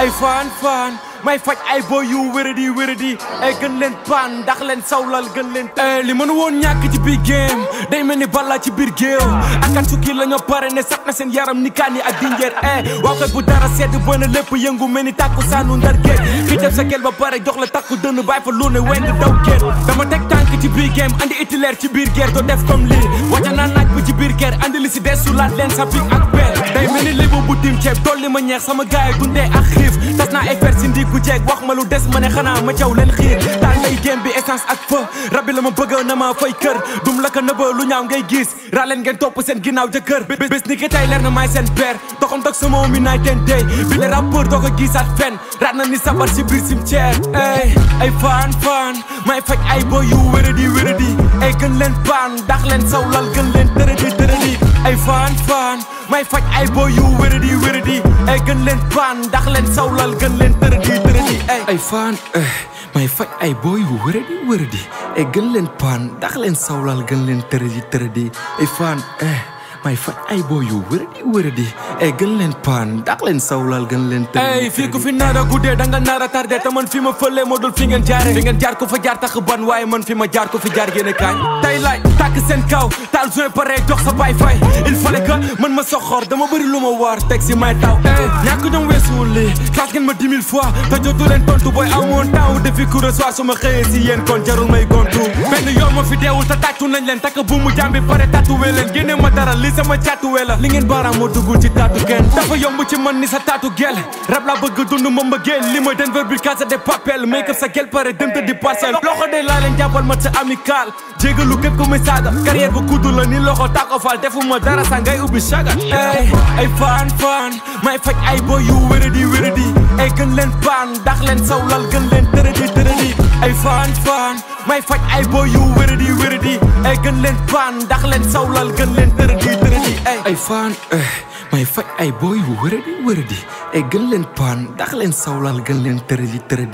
ay fan fan may faj ay boy yu wéradi wéradi ay gën leen paan ndax leen sawlal gën leen te li mën woon ñàkk ci biir game day mel ni balla ci biir géew akan sukki la ñoo pare ne sax na seen yaram ni kaan yi ak dinjeer eh waaw kay bu dara sedd bëna lépp yëngu mel ni tàkku saanu ndar géej ki def sa gel ba pare jox la takku dënn bàyyi fa lu ne weng daw géej dama teg tànk ci biir game andi itilaire ci biir guerre doo def comme lii wàcca naa naaj bi ci biir guerre andi li si des su laat leen sa pik ak bel day mel ni libu bu dim ceeb dolli ma ñeex sama gaay dundee ak xiif tas naa ay fer si ndigu jeeg wax ma lu des ma ne xanaa ma caw leen xiir taal ngay game bi essence ak feu rabbi la ma bëgg na ma fay kër dum la ko nëba lu ñaaw ngay gis raa leen ngeen topp seen ginnaaw jëkkër bés ni ki tey leer na maay seen père doxam dog sama mi naay ten day bi le rappeur doo ko gisaat fen raat na ni sabar si biir cimetière ay ay fan fan may faj ay boy yu wéradi wéradi ay gën leen paan dax leen sawlal gën leen tërëdi tërëdi ay fan fan may faj ay boy yu wéradi wéradi ay gën leen paan ndax leen sawlal gën leen tërëdi tërëdi ay ay fan may faj ay boy yu wéradi wéradi ay gën leen paan ndax leen sawlal gën leen tërëdi tërëdi ay fan may faj ay boy yu wéradi wéradi ay gën leen paan ndax leen sawlal gën leen tërëdi ay fii ku fi nar a guddee da nga nar a tardé te man fi ma fëlee moo dul fi ngeen jaare fi ngeen jaar ko fa jaar tax ban waaye man fi ma jaar ko fi jaar génne kaañ tey laay tàkk seen kaw taal joint pare jox sa baay fay il fallait que man ma soxor dama bëri lu ma war teg si may taw ñàkk ñoom weesuwul lii classe ngeen ma dix mille fois te jotu leen tontu booy amoon taw defi cours de soir su ma xëyee si yéen kon jarul may gontu benn yoon ma fi deewul te tàccu nañ leen takk bu mu jàmbi pare tatuwee leen génne ma dara li sama càttuwee la li ngeen baaraam moo duggul ci taatu kenn dafa yomb ci man ni sa taatu gel rab la bëgg dund ma mbëggeel li mooy Denver bi casa de papel make up sa gel pare dem te di parcelle loxo de laa leen jàppal ma sa amical jégalu képp ko muy saaga carrière bu kudd la ni loxo tàkko fal defuma dara sa ngay ubbi saga ay ay fan fan may faj ay boy yu wéradi wéradi ay gën leen paan ndax leen sawlal gën leen tërëdi tërëdi ay fan fan may faj ay boy yu wéradi wéradi ay gën leen paan ndax leen sawlal gën leen tërëdi tërëdi ay ay fan may faj ay boy yu wéradi wéradi ay gën leen paan ndax leen sawlal gën leen tërëdi tërëdi